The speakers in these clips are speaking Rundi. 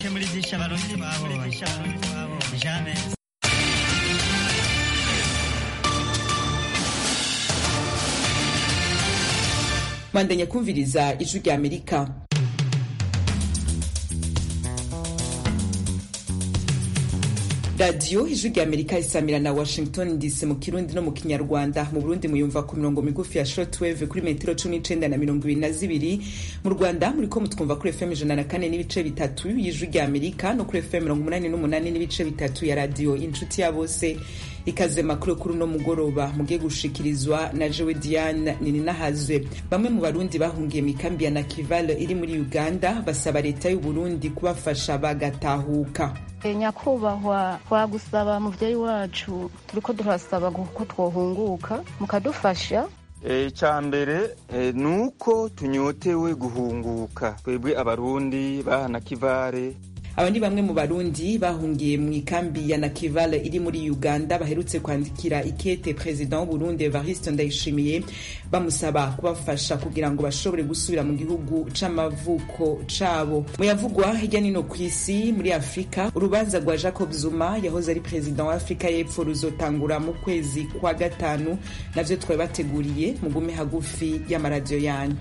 muridisha abarundi twabonye jamais bandanya kumviriza ijwi rya amerika radiyo ijwi rya amerika isamira na washington dc mu kirundi no mu kinyarwanda mu burundi muyumva ku mirongo migufi ya shortwave kuri metero cumi n'icenda na mirongo ibiri na zibiri mu rwanda muriko mutwumva kuri fm ijana na kane n'ibice bitatu y'ijwi rya amerika no kuri fm mirongo umunani n'umunani n'ibice bitatu ya radiyo inshuti ya bose ikaze makuru kuri uno mugoroba mugiye gushikirizwa na jewe diane nininahazwe bamwe mu barundi bahungiye mu ikambi ya nakivale iri muri uganda basaba leta y'uburundi kubafasha bagatahuka nyakubahwa twagusaba muvyeyi wacu turiko turasaba ko twohunguka mukadufasha icya mbere ni uko tunyotewe guhunguka twebwe abarundi bahana kivare aba ni bamwe mu barundi bahungiye mu ikambi ya nakivale iri muri uganda baherutse kwandikira ikete perezida w'uburundi evariste ndayishimiye bamusaba kubafasha kugira ngo bashobore gusubira mu gihugu c'amavuko cabo mu yavugwa hirya nino ku isi muri afurika urubanza rwa jacob zuma yahoze ari perezida wa afurika y'epfo ruzotangura mu kwezi kwa gatanu navyo twari bateguriye mugume hagufi y'amaradiyo yanyu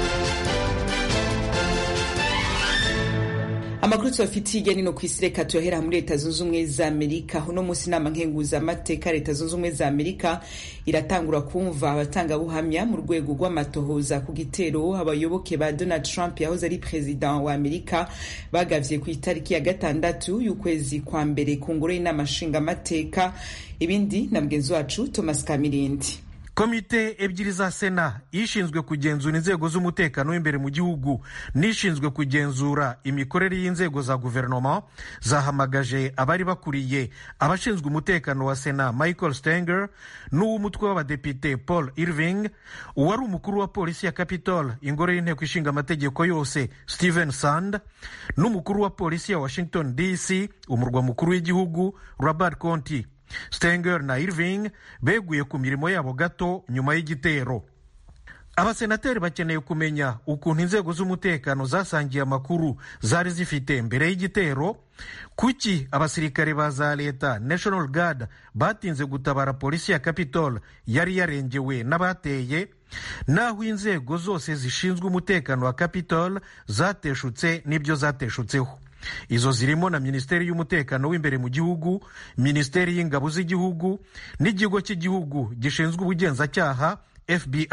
amakuru tubafitiye hirya nino ku isi reka tuyohera muri leta zunze ubumwe za amerika uno munsi inama nkenguzamateka leta zunze ubumwe za amerika iratangura kumva abatangabuhamya mu rwego rw'amatohoza ku gitero abayoboke ba donald trump yahoze ari perezida wa amerika bagavye ku itariki ya gatandatu y'ukwezi kwa mbere ku ngoro y'inama nshingamateka ibindi na mugenzi wacu thomas kamirindi komite ebyiri za sena ishinzwe kugenzura inzego z'umutekano w'imbere mu gihugu n'ishinzwe kugenzura imikorere y'inzego za guverinoma zahamagaje abari bakuriye abashinzwe umutekano wa sena michael stenger n'uw'umutwe w'abadepite paul irving uwari umukuru wa polisi ya capitol ingoro y'inteko ishinga amategeko yose stephen sand n'umukuru wa polisi ya washington dc umurwa mukuru w'igihugu robert conti stenger na irving beguye ku mirimo yabo gato nyuma y'igitero abasenateri bakeneye kumenya ukuntu inzego z'umutekano zasangiye amakuru zari zifite mbere y'igitero kuki abasirikare ba za leta national guard batinze gutabara polisi ya capitol yari yarengewe n'abateye naho inzego zose zishinzwe umutekano wa capitol zateshutse n'ibyo zateshutseho izo zirimo na minisiteri y'umutekano w'imbere mu gihugu minisiteri y'ingabo z'igihugu n'ikigo cy'igihugu gishinzwe ubugenzacyaha fbi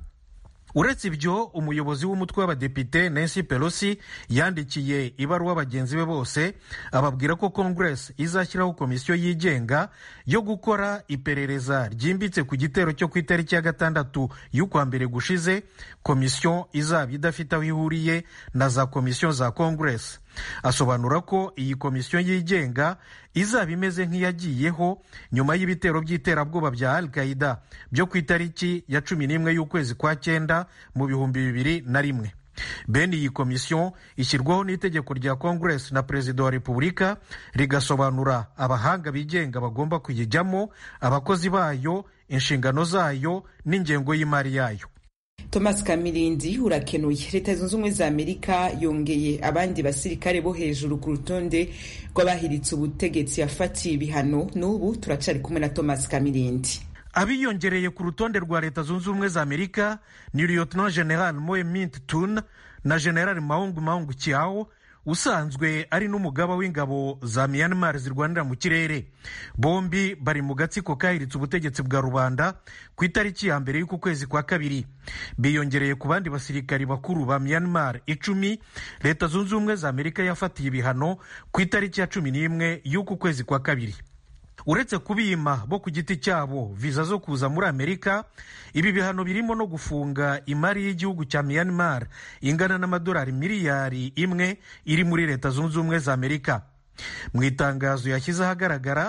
uretse ibyo umuyobozi w'umutwe w'abadepite nancy pelosi yandikiye ibaruwa bagenzi be bose ababwira ko congress izashyiraho komisiyo yigenga yo gukora iperereza ryimbitse ku gitero cyo ku itariki ya gatandatu y'ukwa mbere gushize komisiyo izaba idafite aho ihuriye na za komisiyo za congress asobanura ko iyi komisiyo yigenga izaba imeze nk'iyagiyeho nyuma y'ibitero by'iterabwoba bya al qaida byo ku itariki ya cumi n'imwe y'ukwezi kwa cyenda mu bihumbi bibiri na rimwe bene iyi komisiyo ishyirwaho n'itegeko rya congress na perezida wa repubulika rigasobanura abahanga bigenga bagomba kuyijyamo abakozi bayo inshingano zayo n'ingengo y'imari yayo thomas kamirindi urakenuye leta zunze ubumwe za amerika yongeye abandi basirikare bo hejuru ku rutonde rw'abahiritse ubutegetsi yafatiye ibihano n'ubu turacari kumwe na thomas kamirindi abiyongereye ku rutonde rwa leta zunze ubumwe za amerika ni lieutenant general moe mint tun na general maung maung kiao usanzwe ari n'umugaba w'ingabo za myanmar zirwanira mu kirere bombi bari mu gatsiko kahiritse ubutegetsi bwa rubanda ku itariki ya mbere y'uku kwezi kwa kabiri biyongereye ku bandi basirikari bakuru ba myanmar icumi leta zunze ubumwe za amerika yafatiye ibihano ku itariki ya cumi n'imwe y'uku kwezi kwa kabiri uretse kubima bo ku giti cyabo viza zo kuza muri amerika ibi bihano birimo no gufunga imari y'igihugu cya myanmar ingana n'amadolari miliyari imwe iri muri leta zunze ubumwe za amerika mu itangazo yashyize ahagaragara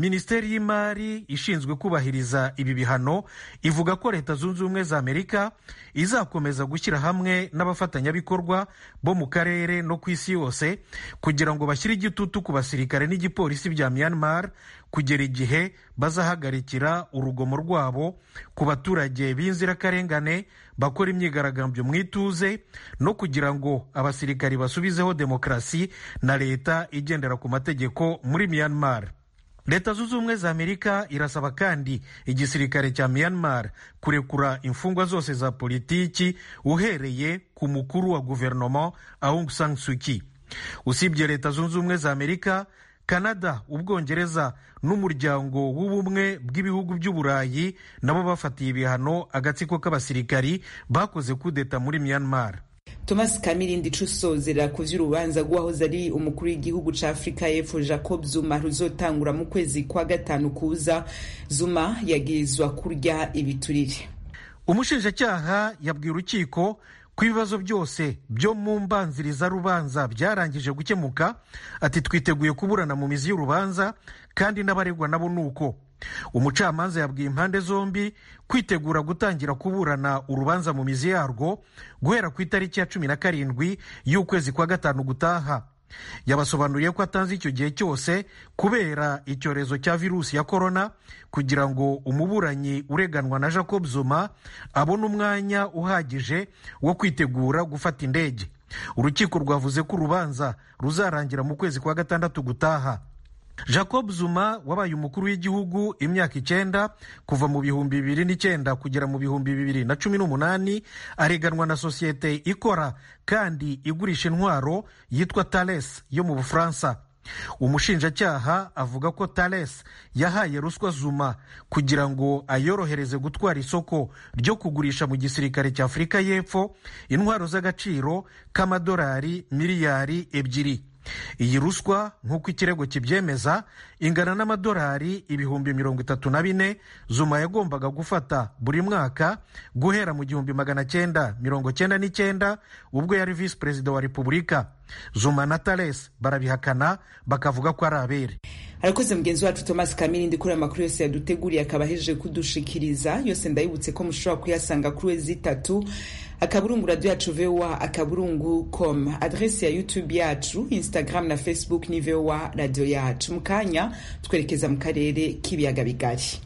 minisiteri y'imari ishinzwe kubahiriza ibi bihano ivuga ko leta zunze ubumwe za amerika izakomeza gushyira hamwe n'abafatanyabikorwa bo mu karere no ku isi yose kugira ngo bashyire igitutu ku basirikare n'igipolisi bya myanmar kugera igihe bazahagarikira urugomo rwabo ku baturage b'inzirakarengane bakora imyigaragambyo mu ituze no kugira ngo abasirikari basubizeho demokarasi na leta igendera ku mategeko muri myanmar leta zunze ubumwe za amerika irasaba kandi igisirikare cya myanmar kurekura imfungwa zose za politiki uhereye ku mukuru wa guverinoma aung san suu kyi usibye leta zunze ubumwe za amerika canada ubwongereza n'umuryango w'ubumwe bw'ibihugu by'uburayi nabo bafatiye ibihano agatsiko k'abasirikari bakoze kudeta muri myanmar thomas kamirindi cusozera ku vy'urubanza rw'uwahoze ari umukuru w'igihugu ca afurika y'epfo jacob zuma ruzotangura mu kwezi kwa gatanu kuza zuma yagirizwa kurya ibiturire umushinjacyaha yabwiye urukiko ko ibibazo byose byo mu mbanzirizarubanza byarangije gukemuka ati twiteguye kuburana mu mizi y'urubanza kandi n'abaregwa nabo ni uko umucamanza yabwiye impande zombi kwitegura gutangira kuburana urubanza mu mizi yarwo guhera ku itariki ya cumi na karindwi y'ukwezi kwa gatanu gutaha yabasobanuriye ko atanze icyo gihe cyose kubera icyorezo cya virusi ya korona kugira ngo umuburanyi ureganwa na jacob zuma abone umwanya uhagije wo kwitegura gufata indege urukiko rwavuze ko urubanza ruzarangira mu kwezi kwa gatandatu gutaha jacob zuma wabaye umukuru w'igihugu imyaka icyenda kuva mu bihumbi bibiri n'icyenda kugera mu bihumbi bibiri na cumi n'umunani areganwa na sosiyete ikora kandi igurisha intwaro yitwa tales yo mu bufaransa umushinjacyaha avuga ko tales yahaye ruswa zuma kugira ngo ayorohereze gutwara isoko ryo kugurisha mu gisirikare cya afurika y'epfo intwaro z'agaciro k'amadolari miliyari ebyiri iyi ruswa nk'uko ikirego kibyemeza ingana n'amadolari ibihumbi mirongo itatu na bine zuma yagombaga gufata buri mwaka guhera mu gihumbi magana cyenda mirongo cyenda n'icyenda ubwo yari visi perezida wa repubulika zuma na tales barabihakana bakavuga ko ari abere arakoze mugenzi wacu thomas kamirindi kuri aya makuru yose yaduteguriye akaba ahejeje kudushikiriza yose ndayibutse ko mushobora kuyasanga kuri wezi itatu akaburungu radiyo yacu voa akaburungu com adresi ya youtube yacu instagram na facebook ni voa radiyo yacu mu kanya twerekeza mu karere k'ibiyaga bigari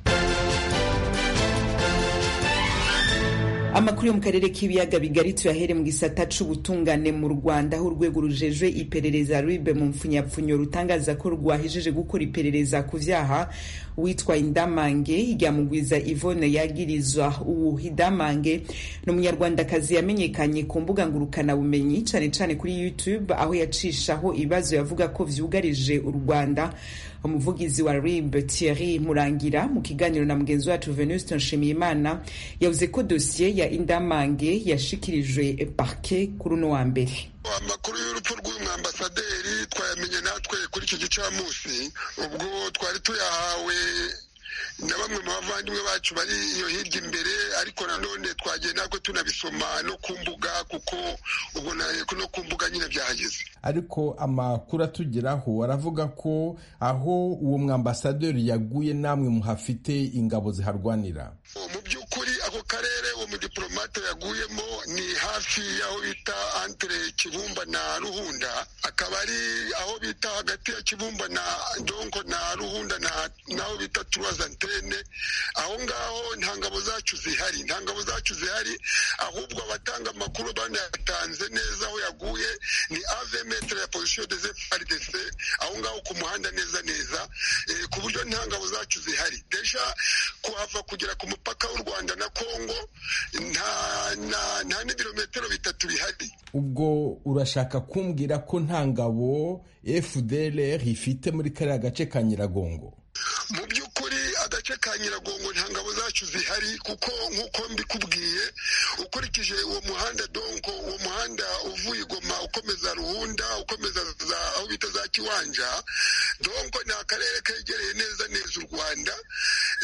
amakuru yo mu karere k'ibiyaga bigari tuyahere mu gisata c'ubutungane mu rwanda aho urwego rujejwe iperereza ribe mu mpfunyapfunyo rutangaza ko rwahejeje gukora iperereza ku vyaha witwa indamange ryamugwiza ivone yagirizwa ubu idamange ni umunyarwandakazi yamenyekanye ku mbuga ngurukanabumenyi cane cane kuri youtube aho yacishaho ibibazo yavuga ko vyugarije u rwanda umuvugizi wa rib thierry murangira mu kiganiro na mugenzi wacu venuste nshimiyimana yavuze ko dosiye ya indamange yashikirijwe parke kuri uno wa mbere amakuru y'urupfu rw'uyu mwambasaderi twayamenye natwe kuri icyo gicamunsi ubwo twari tuyahawe na bamwe mu bavandimwe bacu bari iyo hirya imbere ariko nanone twagiye natwe tunabisoma no ku mbuga kuko ubwo no ku mbuga nyine byahageze ariko amakuru atugeraho aravuga ko aho uwo mwambasaderi yaguye namwe muhafite ingabo ziharwanira mu by'ukuri ako karere uwo mudiplomate yaguyemo ni hafi y'aho bita antere kibumba na ruhunda akaba ari aho bita hagati ya kibumba na donko na ruhunda n'aho bita turuwazantene aho ngaho nta ngabo zacu zihari nta ngabo zacu zihari ahubwo abatanga amakuru banayatanze neza aho yaguye ni ave metere ya pozisiyo de frdc aho ngaho ku muhanda neza neza ku buryo nta ngabo zacu zihari desha kuhava kugera ku mupaka w'u rwanda na kongo nta n'ibirometero bitatu bihari ubwo urashaka kumbwira ko nta ngabo fdr ifite muri kariya gace ka nyiragongo mu by'ukuri agace ka nyiragongo nta ngabo zacu zihari kuko nk'uko mbikubwiye ukurikije uwo muhanda donko uwo muhanda uvuye igoma ukomeza ruhunda ukomeza aho bita za kiwanja donko ni akarere kegereye neza neza u rwanda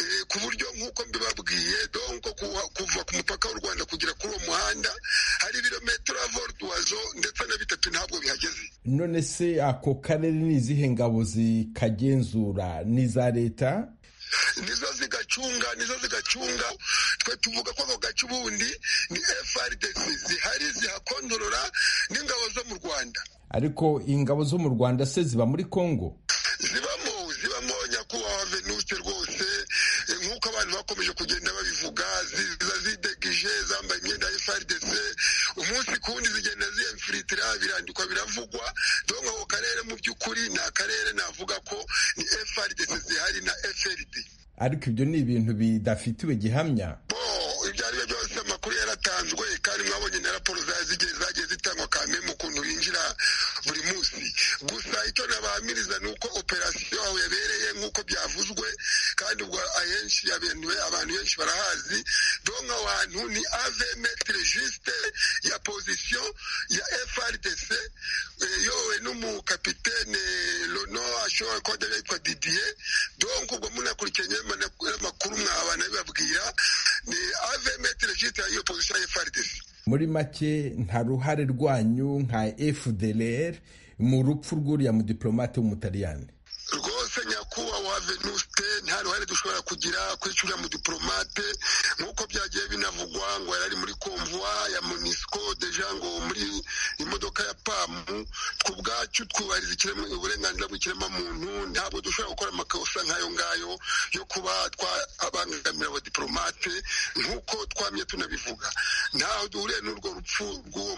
ku buryo nk'uko mbibabwiye donko kuva ku mupaka w'u rwanda kugera kuri uwo muhanda hari ibirometero avorduwazo ndetse na bitatu ntabwo bihageze none se ako karere ni izihe ngabo zikagenzura ni iza leta nizo zigacunga nizo zigacunga twe tuvuga ko ako gace ubundi ni frdc zihari zihakontorora n'ingabo zo mu rwanda ariko ingabo zo mu rwanda se ziba muri congo zibamo zibamo nyakubahwa venute rwose nk'uko abantu bakomeje kugenda babivuga ziza zidegije zambaye imyenda ya frdc umunsi ku wundi zigenda ziyemfiritira birandikwa biravugwa donko ako karere mu by'ukuri ni akarere navuga ko ni frdc zihari na frd ariko ibyo ni ibintu bidafitiwe gihamya ibyo ari byo byose amakuru yaratanzwe kandi mwabonye na raporo zagiye zagiye zitangwa kameme ukuntu binjira buri munsi gusa icyo nabahamiriza ni uko operasiyo aho yabereye nk'uko byavuzwe kandi ubwo ahenshi abantu benshi barahazi donka aho hantu ni avemetre juste ya pozisiyo ya frdc yowe n'umukapitene lono ashobora kuba yitwa didier donka ubwo munakurikiranye amakuru mwabana bibabwira ni avemetre juste y'iyo pozisiyo ya frdc muri make nta ruhare rwanyu nka fdlr mu rupfu rw'uriya mudiplomate w'umutaliyani rwose nyakubahwa venuste nta ruhare dushobora kugira kuri uriya mudiplomate nk'uko byagiye binavugwa ngo yari ari muri komvuwa ya monisco deja ngo muri imodoka ya pamu ku bwacu twubahiriza uburenganzira bw'ikiremwamuntu ntabwo dushobora gukora amakosa nk'ayo ngayo yo kuba twabangamira abadiplomate nk'uko twamye tunabivuga ntaho duhuriye n'urwo rupfu rw'uwo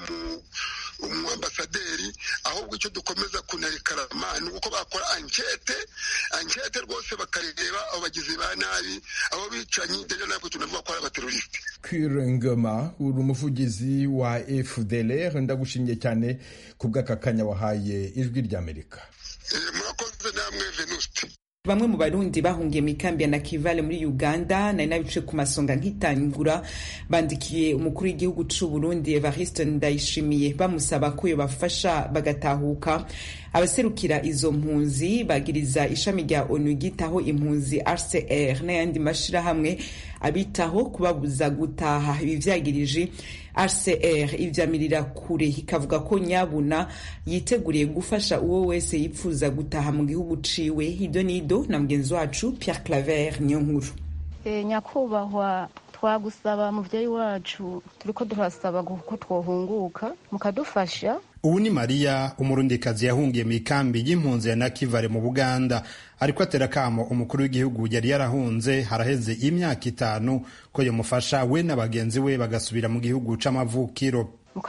umwambasaderi ahubwo icyo dukomeza kunarekarama ni uko bakora ankete ankete rwose bakareba abo bagizi ba nabi abo bicanyi deja ntabwo tunavuga ko ari abaterorisite kwirengema uri umuvugizi wa fdlr ndagushimiye cyane ku bw'aka kanya wahaye ijwi ry'amerika murakoze namwe venuste bamwe mu barundi bahungiye mu ikambi ya nakivale muri uganda nari nabice ku masonga nkitangura bandikiye umukuru w'igihugu c'u burundi evariste ndayishimiye bamusaba ko yobafasha bagatahuka abaserukira izo mpunzi bagiriza ishami rya onu ryitaho impunzi rcr n'ayandi mashirahamwe abitaho kubabuza gutaha ibi vyagirije rcr ivyamirira kure ikavuga ko nyabuna yiteguriye gufasha uwo wese yipfuza gutaha mu gihugu ciwe ibyo nido na mugenzi wacu pierre claver niyo nkuru e, nyakubahwa twagusaba muvyeyi wacu turiko turasaba ko twohunguka mukadufasha ubu ni mariya umurundikazi yahungiye mu ikambi y'impunzi ya nakivale mu buganda ariko atera akamo umukuru w'igihugu yari yarahunze haraheze imyaka itanu ko yamufasha we na bagenzi we bagasubira mu gihugu c'amavukiro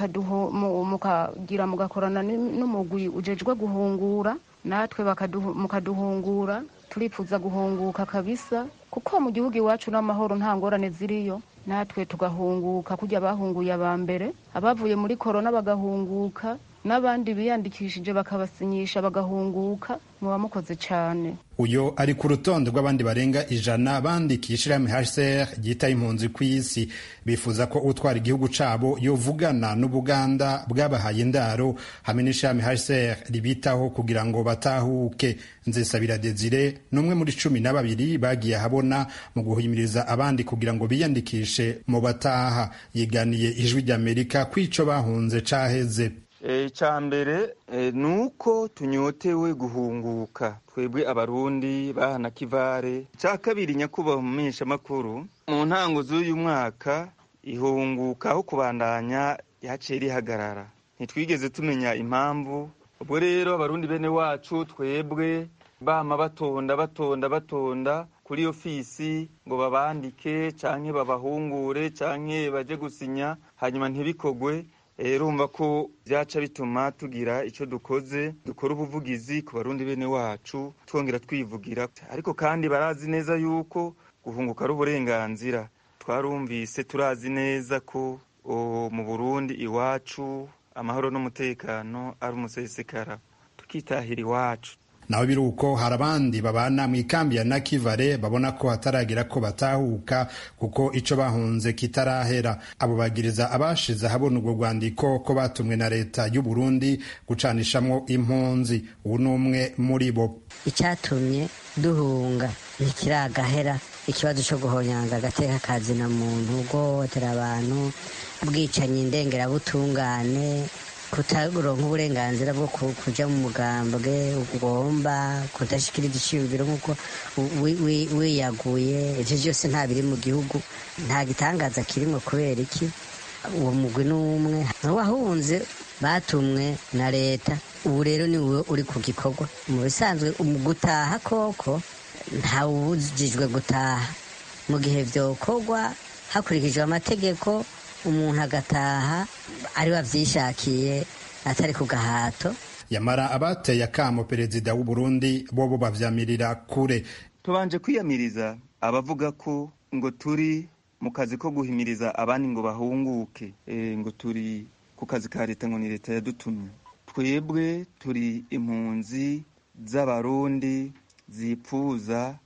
mukagira mugakorana n'umugwi ujejwe guhungura natwe mukaduhungura turipfuza guhunguka kabisa kuko mu gihugu iwacu n'amahoro nta ngorane ziriyo natwe tugahunguka kujya bahunguye aba mbere abavuye muri korona bagahunguka n'abandi biyandikishije bakabasinyisha bagahunguka muba mukoze cyane uyo ari ku rutonde rw'abandi barenga ijana bandikisha ishirahamwe HCR ryita impunzi ku isi bifuza ko utwara igihugu cabo yovugana n'ubuganda bwabahaye indaro hamwe n'ishirahamwe HCR ribitaho kugira ngo batahuke nzesabira Desire n'umwe muri cumi na babiri bagiye ahabona mu guhimiriza abandi kugira ngo biyandikishe mu bataha yiganiye ijwi ry'Amerika kw'ico bahunze caheze icya mbere ni uko tunyotewe guhunguka twebwe abarundi bahana kivare icya kabiri nyakubahwa mu mpeshamakuru mu ntango z'uyu mwaka ihunguka aho kubandanya yaciye rihagarara ntitwigeze tumenya impamvu ubwo rero abarundi bene wacu twebwe bama batonda batonda batonda kuri ofisi ngo babandike canke babahungure canke baje gusinya hanyuma ntibikogwe urumva ko byaca bituma tugira icyo dukoze dukora ubuvugizi ku barundi bene wacu twongera twivugira ariko kandi barazi neza yuko guhunguka ari uburenganzira twarumvise turazi neza ko mu burundi iwacu amahoro n'umutekano ari umusesekara tukitahira iwacu naho biri uko hari abandi babana mu ikambi ya nakivale babona ko hataragira ko batahuka kuko ico bahunze kitarahera abo bagiriza abashize ahabona urwo rwandiko ko batumwe na leta y'u Burundi gucanishamwo impunzi ubu ni umwe muri bo icyatumye duhunga ntikiragahera ikibazo cyo guhonyanga agateka kazina muntu guhohotera abantu ubwicanyi ndengerabutungane kutaronka uburenganzira bwo kuja mu mugambwe ugomba kudashikiriza iciyumviro nk'uko wiyaguye ivyo vyose nta biri mu gihugu nta gitangaza kirimwo kubera iki uwo mugwi n'umwe wahunze batumwe na leta ubu rero ni wowe uri ku gikorwa mu bisanzwe mu gutaha koko ntawubujijwe gutaha mu gihe vyokorwa hakurikijwe amategeko umuntu agataha ari wavyishakiye atari ku gahato yamara abateye akamo perezida w'u Burundi bobo bavyamirira kure tubanje kwiyamiriza abavuga ko ngo turi mu kazi ko guhimiriza abandi ngo bahunguke e, ngo turi ku kazi ka leta ngo ni leta yadutumye twebwe turi impunzi z'abarundi zipfuza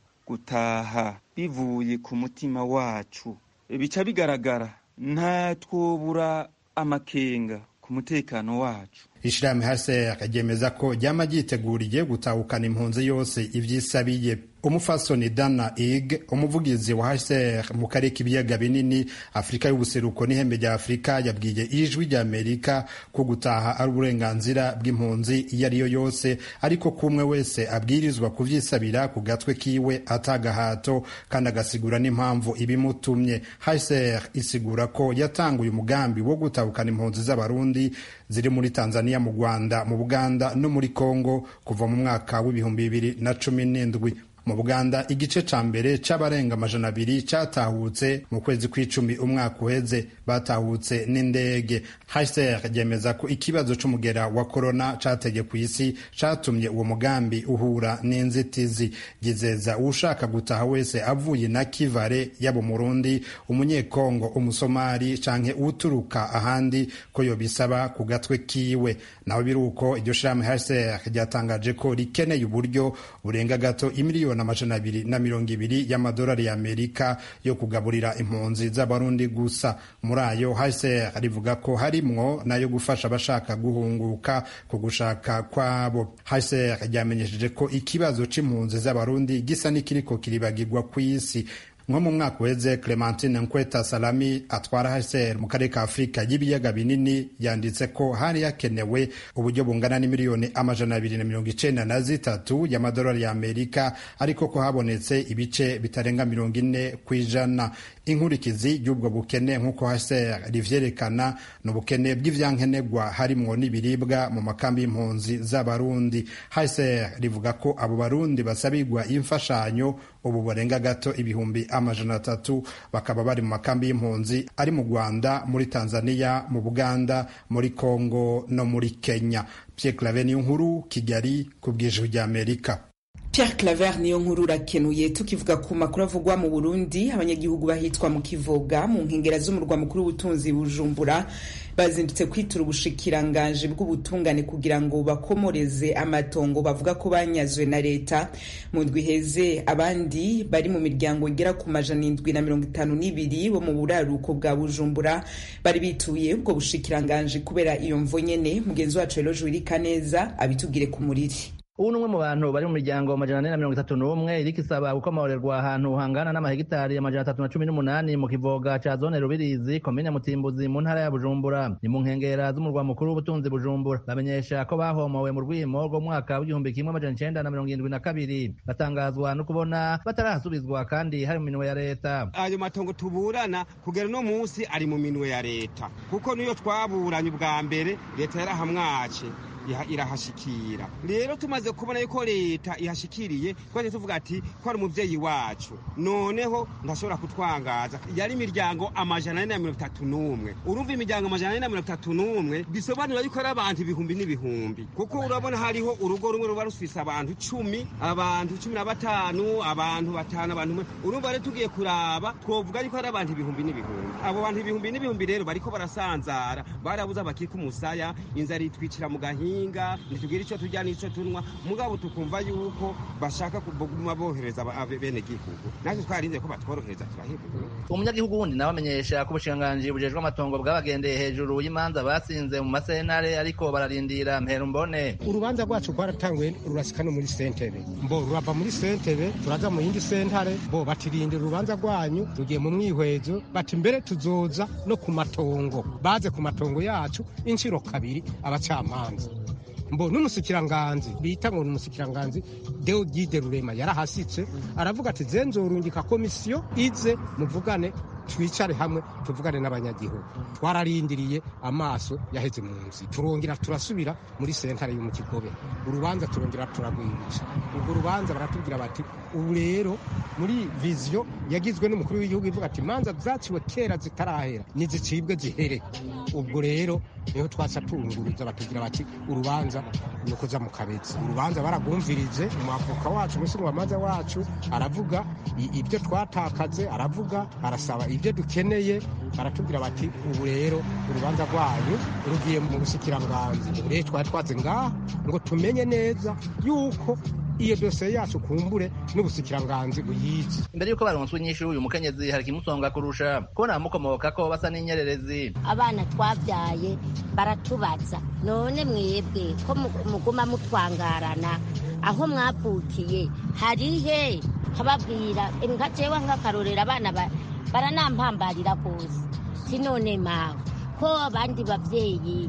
gutaha bivuye ku mutima wacu bica bigaragara nta twobura amakenga ku mutekano wacu ishirahamwe hase akaryemeza ko ryama ryiteguriye gutahukana impunzi yose ivyisabiye umufasoni dana ig umuvugizi wa hcr mu karere k'ibiyaga binini afurika y'ubuseruko n'ihembe rya afurika yabwiye ijwi rya amerika ko gutaha ari uburenganzira bw'impunzi iyo ari yo yose ariko ko umwe wese abwirizwa kuvyisabira ku gatwe kiwe atagahato kandi agasigura n'impamvu ibimutumye hcr isigura ko yatanguye umugambi wo gutahukana impunzi z'abarundi ziri muri tanzania mu rwanda mu buganda no muri congo kuva mu mwaka w'ibihumbi bibiri na cumi n'indwi mu buganda igice ca mbere c'abarenga amajana abiri catahutse mu kwezi kw'icumi umwaka uheze batahutse n'indege hcr ryemeza ko ikibazo c'umugera wa korona cateye ku isi catumye uwo mugambi uhura n'inzitizi gizeza uwushaka gutaha wese avuye na kivare yaba umurundi umunyekongo umusomali canke uturuka ahandi ko yobisaba ku gatwe kiwe naho biri uko iryo shirahamwe hcr ryatangaje ko rikeneye uburyo burenga gato imiliyoni amajana abiri na mirongo ibiri y'amadolari y'amerika yo kugaburira impunzi z'abarundi gusa muri ayo hcr rivuga ko harimwo nayo gufasha abashaka guhunguka ku gushaka kwabo hcr ryamenyesheje ko ikibazo c'impunzi z'abarundi gisa n'ikiriko kiribagirwa ku isi nko mu mwaka uheze clementine nkweta salami atwara hcr mu karere ka afurika y'ibiyaga binini yanditse ko hari hakenewe uburyo bungana n'imiliyoni amajana abiri na mirongo icenda na zitatu y'amadolari y'amerika ariko ko habonetse ibice bitarenga mirongo ine ku ijana inkurikizi y'ubwo bukene nk'uko hcr rivyerekana ni ubukene bw'ivyankenerwa harimwo n'ibiribwa mu makambi y'impunzi z'abarundi hcr rivuga ko abo barundi basabirwa imfashanyo ubu barenga gato ibihumbi amajana atatu bakaba bari mu makambi y'impunzi ari mu rwanda muri tanzania mu buganda muri congo no muri kenya pierre clave niyo nkuru kigali ku bw'ijwi ry'amerika Pierre Claver niyo nkuru urakenuye tukivuga ku makuru avugwa mu Burundi abanyagihugu bahitwa mu Kivoga mu nkengera z'umurwa mukuru w'ubutunzi Bujumbura bazindutse kwitura ubushikiranganje bw'ubutungane kugira ngo bakomoreze amatongo bavuga ko banyazwe na leta mu ndwi iheze abandi bari mu miryango igera ku majana indwi na mirongo itanu n'ibiri bo mu buraruko bwa Bujumbura bari bituye ubwo bushikiranganje kubera iyo mvo nyene mugenzi wacu Eloge Wirikaneza abitubwire ku muriri ubu ni umwe mu bantu bari mu miryango amajana ane na mirongo itatu n'umwe iriko isaba gukomorerwa ahantu hangana n'amahegitari amajana atatu na cumi n'umunani mu kivoga ca zone rubirizi komine mutimbuzi mu ntara ya bujumbura ni mu nkengera z'umurwa mukuru w'ubutunzi bujumbura bamenyesha ko bahomowe mu rwimo rw'umwaka w'igihumbi kimwe amajana icenda na mirongo irindwi na kabiri batangazwa no kubona batarahasubizwa kandi hari mu minwe ya leta ayo matongo tuburana kugera uno munsi ari mu minwe ya leta kuko niyo twaburanye ubwa mbere leta yarahamwace irahashikira rero tumaze kubona yuko leta ihashikiriye twaje tuvuga ati ko ari umuvyeyi wacu noneho ntashobora kutwangaza yari imiryango amajana ane na mirongo itatu n'umwe urumva imiryango amajana ane na mirongo itatu n'umwe bisobanura yuko ari abantu ibihumbi n'ibihumbi kuko urabona hariho urugo rumwe ruba rufise abantu cumi abantu cumi na batanu abantu batanu abantu urumva rero tugiye kuraba twovuga yuko ari abantu ibihumbi n'ibihumbi abo bantu ibihumbi n'ibihumbi rero bariko barasanzara barabuze abakika umusaya inzara itwicira mu gahinga ubuhinga ntitugire icyo turya n'icyo tunywa mugabo tukumva yuko bashaka kuguma bohereza bene gihugu natwe twarinze ko batworohereza turahebura umunyagihugu wundi nawe amenyesha ko ubushikiranganji bujejwe amatongo bwabagendeye hejuru y'imanza batsinze mu masentare ariko bararindira mpera mbone urubanza rwacu rwaratanguye rurasika no muri sentebe mbo rurava muri sentebe turaza mu yindi sentare bo batirindira urubanza rwanyu rugiye mu mwihwezo bati mbere tuzoza no ku matongo baze ku matongo yacu inshuro kabiri abacamanza mbo n'umusikiranganzi bita ngo ni umusikiranganzi deogide rurema yarahasitse aravuga ati zenzorungika komisiyo ize muvugane twicare hamwe tuvugane n'abanyagihugu twararindiriye amaso yaheze mu nzi turongera turasubira muri sentare yo mu kigobe urubanza turongera turagwirisha urwo rubanza baratubwira bati ubu rero muri viziyo yagizwe n'umukuru w'igihugu ivuga ati imanza zaciwe kera zitarahera nizicibwe zihere ubwo rero niho twasa tunguruza batubwira bati urubanza ni ukuza mu kabezi urubanza baragumvirije umwavoka wacu umushingamanza wacu aravuga ibyo twatakaze aravuga arasaba ibyo dukeneye baratubwira bati ubu rero urubanza rwanyu rugiye mu busikiranganzi rero twari twaze ngaha ngo tumenye neza yuko iyo dosiye yacu kumbure n'ubusikiranganzi buyizi imbere y'uko baronswa inyinshi uyu mukenyezi hari ikimusonga kurusha kubona abamukomoka ko basa n'inyererezi abana twabyaye baratubaza none mwebwe ko muguma mutwangarana aho mwavukiye hari he nkababwira nka jewe nk'akarorero abana baranampambarira rwose sinone mawe ko abandi babyeyi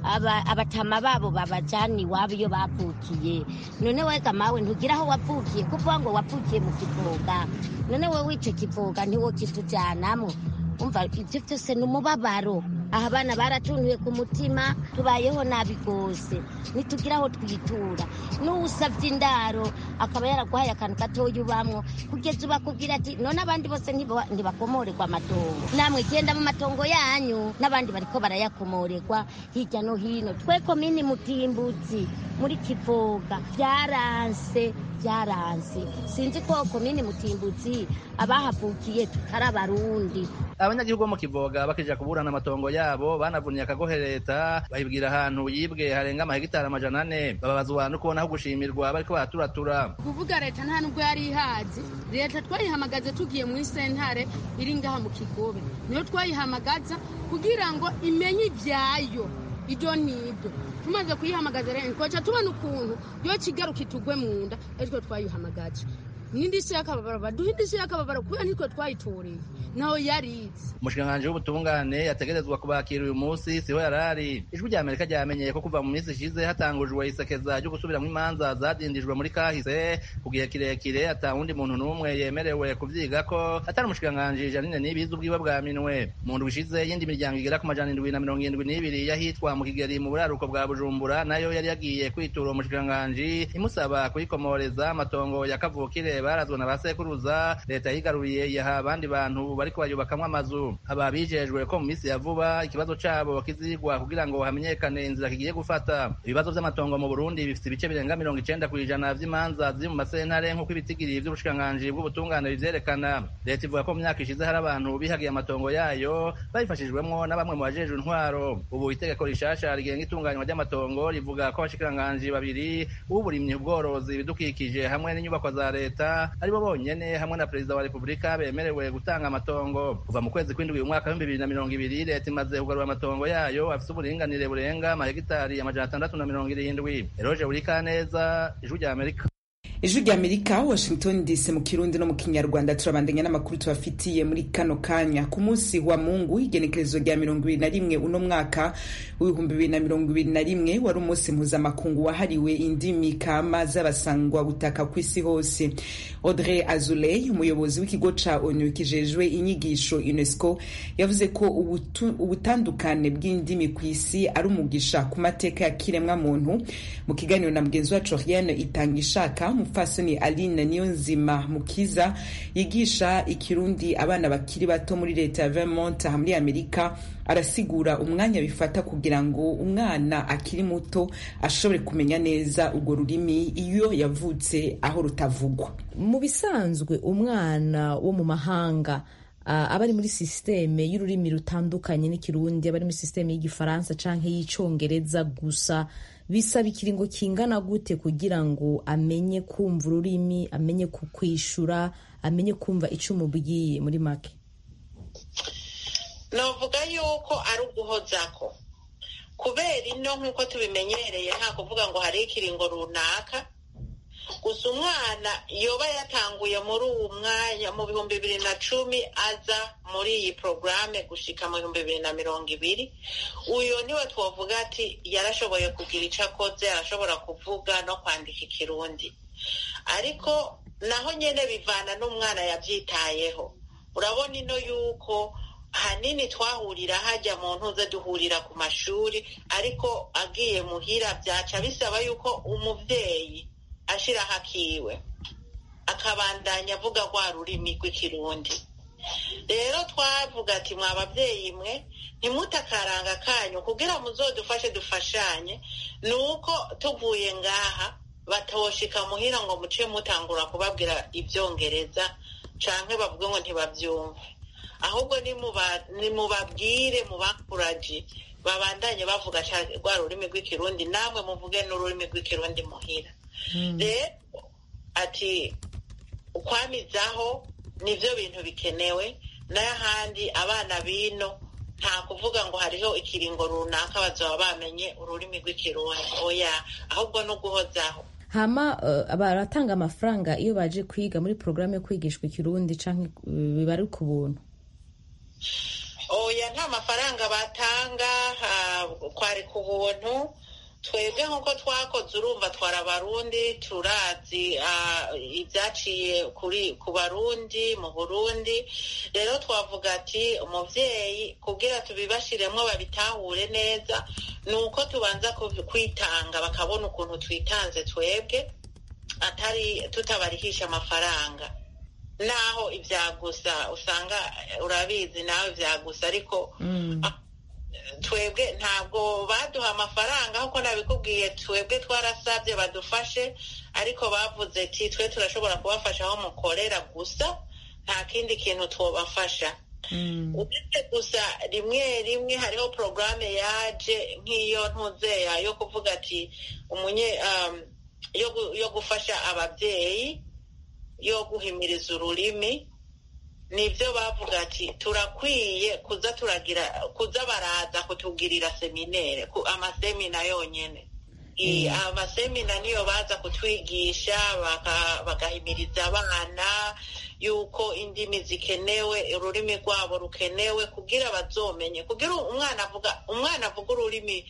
abatama babo babajyana iwabo iyo bavukiye none wega mawe ntugira aho wavukiye kuvuga ngo wavukiye mu kivoga none wowe icyo kivoga ntiwo kitujyanamo umva ibyo byose ni umubabaro aha abana baratuntuye ku mutima tubayeho nabi rwose ntitugira aho twitura n'uwusabye indaro akaba yaraguhaye akantu gatoya ubamwo kugeza ubakubwira ati none abandi bose ntibakomorerwa amatongo namwe genda mu matongo yanyu n'abandi bariko barayakomorerwa hirya no hino twe komini mutimbutsi muri kivoga byaranse byaranse sinzi ko komini mutimbutsi abahavukiye tutari abarundi abanyagihugu bo mu kivoga bakija kuburana amatongo yabo banavunye akagohe leta bahibwira ahantu yibwe harenga amahegitari amajana ane bababazwa no kubona aho gushimirwa bariko baraturatura kuvuga leta nta nubwo yari ihazi leta twayihamagaze tugiye muri sentare iri ngaha mu kigobe niyo twayihamagaza kugira ngo imenye ibyayo ibyo n'ibyo tumaze kuyihamagaza rero twaca tubona ukuntu yo kigaruka itugwe mu nda aritwo twayihamagaje n'indishyi y'akababaro baduha indishyi y'akababaro kubera nitwe twayitoreye naho yarize umushikiranganji w'ubutungane yategerezwa kubakira uyu munsi siho yarari ijwi rya amerika ryamenyeye ko kuva mu minsi ishize hatangujwe isekeza ryo gusubiramwo imanza zadindijwe muri kahise ku gihe kirekire ata wundi muntu n'umwe yemerewe kuvyiga ko atari umushikiranganji janine n'ibizi ubwiwe bwa minwe mu ndwi ishize y'indi miryango igera ku majana indwi na mirongo irindwi n'ibiri yahitwa mu kigeri mu buraruko bwa bujumbura nayo yari yagiye kwitura uwo mushikiranganji imusaba kuyikomoreza amatongo ya kavukire barazwe na ba sekuruza leta yigaruriye yaha abandi bantu bariko bayubakamwo amazu aba bijejwe ko mu minsi ya vuba ikibazo cabo kizigwa kugira ngo hamenyekane inzira kigiye gufata ibibazo vy'amatongo mu burundi bifise ibice birenga mirongo icenda kw'ijana vy'imanza ziri mu masentare nk'uko ibitigiri vy'ubushikiranganji bw'ubutungane bivyerekana leta ivuga ko mu myaka ishize hari abantu bihagiye amatongo yayo babifashijwemwo na bamwe mu bajejwe intwaro ubu itegeko rishasha rigenga itunganywa ry'amatongo rivuga ko abashikiranganji babiri uburimyi ubworozi ibidukikije hamwe n'inyubakwa za leta aribo bonyene hamwe na perezida wa repubulika bemerewe gutanga amatongo kuva mu kwezi kw'indwi uyu mwaka w'ibihumbi bibiri na mirongo ibiri leta imaze kugarura amatongo yayo afise uburinganire burenga amahegitari amajana atandatu na mirongo irindwi eroje burikaneza ijwi rya amerika ijwi rya amerika washington dc mu kirundi no mu kinyarwanda turabandanya n'amakuru tubafitiye muri kano kanya ku munsi wa mungu igenekerezo rya mirongo ibiri na rimwe uno mwaka w'ibihumbi bibiri na mirongo ibiri na rimwe wari umunsi mpuzamakungu wahariwe indimi kama z'abasangwa gutaka ku isi hose audrey azuley umuyobozi w'ikigo ca onu kijejwe inyigisho unesco yavuze ko ubutandukane bw'indimi ku isi ari umugisha ku mateka ya kiremwa muntu mu kiganiro na mugenzi wacu riane itanga ishaka umupfasoni aline niyonzima mukiza yigisha ikirundi abana bakiri bato muri leta ya vermont aha muri amerika arasigura umwanya bifata kugira ngo umwana akiri muto ashobore kumenya neza urwo rurimi iyo yavutse aho rutavugwa mu bisanzwe umwana wo mu mahanga uh, aba ari muri sisiteme y'ururimi rutandukanye n'ikirundi aba ari muri sisiteme y'igifaransa canke y'icongereza gusa bisaba ikiringo kingana gute kugira ngo amenye kumva ururimi amenye kukwishura amenye kumva icyo umubwiye muri make navuga yuko ari uguhozako kubera ino nk'uko tubimenyereye nta kuvuga ngo hariho ikiringo runaka gusa umwana yoba yatanguye muri uwo mwanya mu bihumbi bibiri na cumi aza muri iyi porogaramu gushika mu bihumbi bibiri na mirongo ibiri uyu niwe twavuga ati yarashoboye kugira icyo akoze arashobora kuvuga no kwandika ikirundi ariko naho nyine bivana n'umwana yabyitayeho urabona ino yuko hanini twahurira hajya mu ntuze duhurira ku mashuri ariko agiye muhira byaca bisaba yuko umubyeyi ashyiraho akiwe akabandanya avuga rwa rurimi rw'ikirundi rero twavuga ati mwa babyeyi mwe ntimutakaranga kanyu kugira muzodufashe dufashanye ni uko tuvuye ngaha batoshika muhira ngo muce mutangura kubabwira ibyongereza canke bavuge ngo ntibabyumve ahubwo nimubabwire mubakuraji babandanye bavuga rwa rurimi rw'ikirundi namwe muvuge n'ururimi rw'ikirundi muhira rero ati ukwamizaho nibyo bintu bikenewe n'ahandi abana bino nta kuvuga ngo hariho ikiringo runaka bazaba bamenye ururimi rw'ikirundi oya ahubwo no guhozaho hama uh, baratanga amafaranga iyo baje kwiga muri porogaramu yo kwigishwa ikirundi canke biba ari ku buntu oya nta mafaranga batanga kwari ku buntu twebwe nk'uko twakoze urumva twara abarundi turazi ibyaciye kuri ku barundi mu burundi rero twavuga ati umubyeyi kubwira tubibashiremo babitahure neza ni uko tubanza kwitanga bakabona ukuntu twitanze twebwe atari tutabarihisha amafaranga naho ibyagusa usanga urabizi nawe ibyagusa ariko twebwe ntabwo baduha amafaranga nk'uko nabikubwiye twebwe twarasabye badufashe ariko bavuze ati twe turashobora kubafasha aho mukorera gusa nta kindi kintu twabafasha uretse gusa rimwe rimwe hariho porogaramu yaje nk'iyo ntuzeya yo kuvuga ati umunye yo gufasha ababyeyi yo guhimiriza ururimi nibyo bavuga ati turakwiye kuza turagira kuza baraza kutugirira seminere amasemina yonyine amasemina niyo baza kutwigisha bagahimiriza abana yuko indimi zikenewe ururimi rwabo rukenewe kugira bazomenye kugira umwana avuga umwana avuga ururimi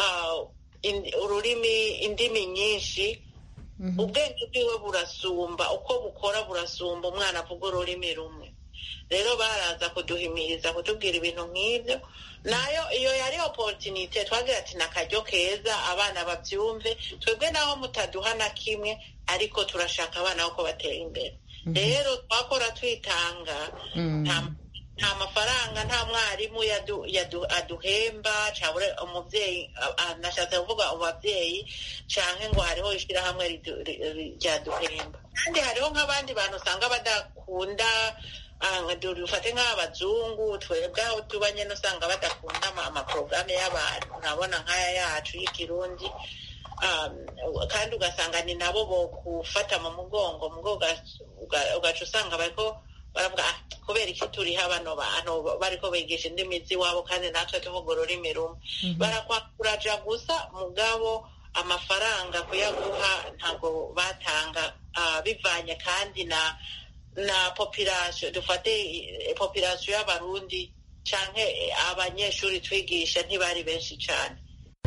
ururimi indimi nyinshi ubwenge bwiwe burasumba uko bukora burasumba umwana avuga ururimi rumwe rero baraza kuduhimiriza kutubwira ibintu nk'ibyo nayo iyo yari oporutinite twagira ati ni akaryo keza abana babyumve twebwe naho mutaduha na kimwe ariko turashaka abana ko batera imbere rero twakora twitanga nta mafaranga nta mwarimu aduhemba cyangwa umubyeyi nashatse kuvuga umubyeyi cyangwa ngo hariho ishyirahamwe ryaduhemba kandi hariho nk'abandi bantu usanga badakunda dufate nk'abazungu twebwe aho tuba nyine usanga badakunda amaporogaramu y'abantu urabona nk'aya yacu y'ikirundi kandi ugasanga ni nabo bo gufata mu mugongo ugaca usanga bariko baravuga kubera iki turiho bano bantu bariko bigisha indimi z'iwabo kandi natwe tuvuga ururimi rumwe barakwakuraja gusa mugabo amafaranga kuyaguha ntabwo batanga bivanye kandi na na population dufate population y'abarundi canke abanyeshuri twigisha ntibari benshi cane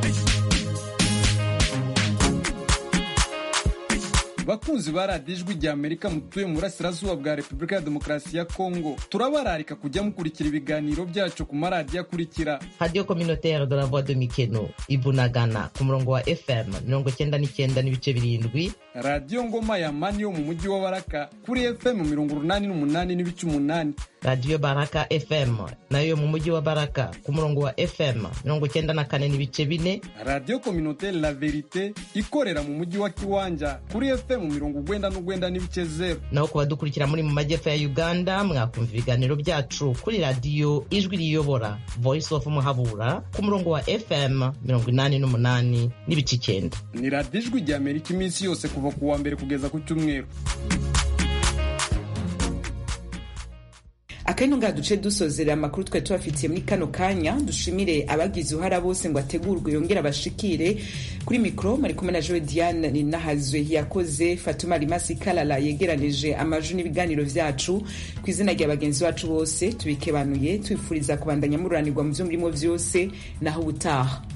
bakunzi ba radiyo ijwi rya amerika mutuye mu burasirazuba bwa repubulika ya demokarasi ya kongo turabararika kujya mukurikira ibiganiro byacu ku maradiyo akurikira radiyo communautaire de la voix de mikeno ibunagana ku murongo wa fm mirongo cyenda n'icyenda n'ibice birindwi radiyo ngoma ya mani yo mu mujyi wa baraka kuri fm mirongo urunani n'umunani n'ibice umunani radiyo baraka fm nayo mu mujyi wa baraka ku murongo wa fm mirongo cyenda na kane n'ibice bine radiyo communautaire la verite ikorera mu mujyi wa kiwanja kuri fm fm mirongo ugwenda n'ugwenda n'ibice zero naho ku badukurikira muri mu majyepfo ya uganda mwakumva ibiganiro byacu kuri radiyo ijwi riyobora voice of muhabura ku murongo wa fm mirongo inani n'umunani n'ibice icyenda ni radiyo ijwi rya amerika iminsi yose kuva ku wa mbere kugeza ku cyumweru akandi ngaha duce dusozera amakuru twari tubafitiye muri kano kanya dushimire abagize uruhara bose ngo ategurwe yongere abashikire kuri mikoro mari kumwe na joe diane ninahazwe yakoze fatuma rimasi kalala yegeranije amaju n'ibiganiro vyacu ku izina rya bagenzi bacu bose tubikebanuye twifuriza kubandanya mururanirwa mu vyo murimo vyose naho ubutaha